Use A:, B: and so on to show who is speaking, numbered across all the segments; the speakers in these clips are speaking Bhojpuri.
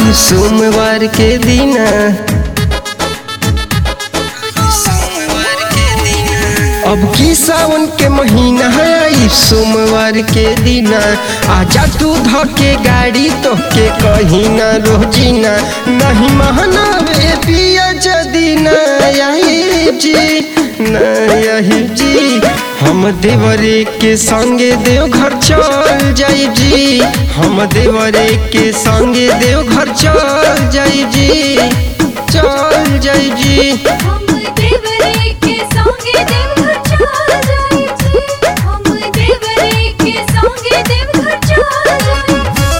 A: आई सोमवार के दिन अब की सावन के महीना आई सोमवार के दिन आजा तू ध के गाड़ी तो के कहीं ना रोजीना नहीं महनावे पिया जदी ना आई जी ना यही जी हम देवरे के संगे देव घर चल जाई जी हम देवरे के संगे देव घर चल जाई जी चल जाई जी
B: हम देवरे के संगे देवघर चल जाई जी हम देवरे के संगे देवघर चल जाई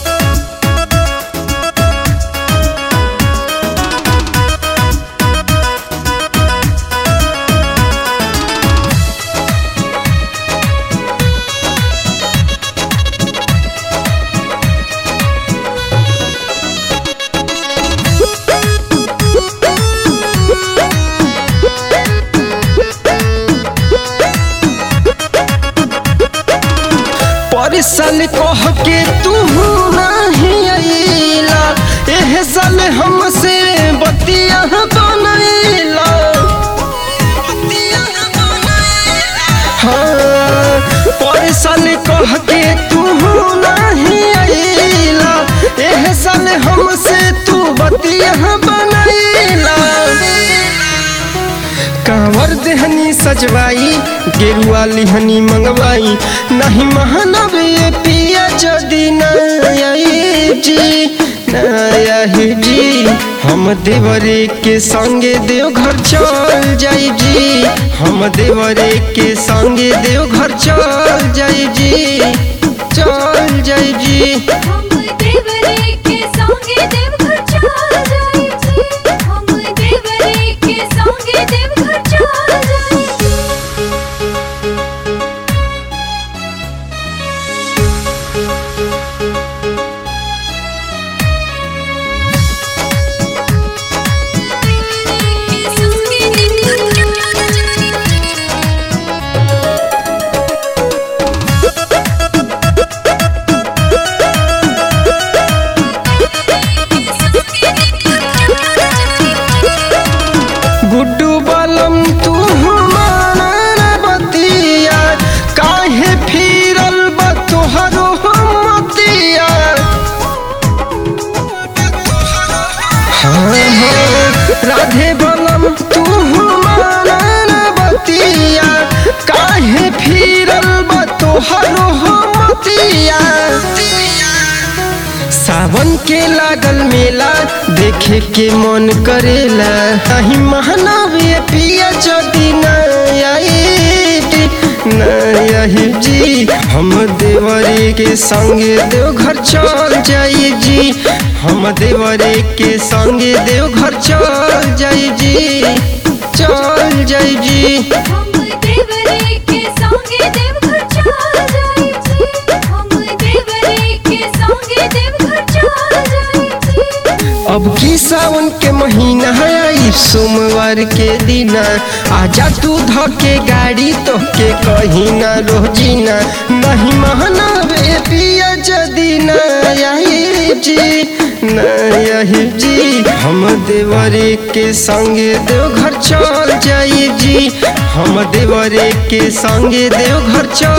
A: पर साल कह के तू नहीं अइला एह साल हमसे बतिया बनैला हाँ पर साल कह के तू नहीं अइला एह साल हमसे तू बतिया बनैला कांवर देहनी सजवाई गेरुआ लिहनी मंगवाई नहीं महानव ये पिया जदी नई जी नई जी हम देवरे के संगे देव घर चल जाई जी हम देवरे के संगे देव घर चल जाई जी चल जाई जी
B: हम देवरे के संगे देवघर चल जाई जी हम देवरे के संगे देवघर चल जाई के संगे देवघर चल जाई
A: गुड्डू बलम तू हमारा बतिया काहे फिरल बा तोहरो मतिया हाँ हाँ राधे बलम तू हमारा बतिया काहे फिरल बा तोहरो मतिया सावन के लागल मेला देखे के मन करेला नहीं महानवे पिया जदी नही जी हम देवरे के संगे देव घर चल जाई जी हम देवरे के संगे देव घर चल जाई जी चल जाई जी
B: हम देवरे के संगे देवघर चल जाई जी हम देवरे के संगे देवघर चल जाई जी
A: अब की सावन के महीना है आई सोमवार के दिन आजा तू ध के गाड़ी तो के कहीं ना रोजीना नहीं महनावे पिया जदी नही जी नही जी हम देवरे के संगे देव घर चल जाई जी हम देवरे के संगे देव घर चल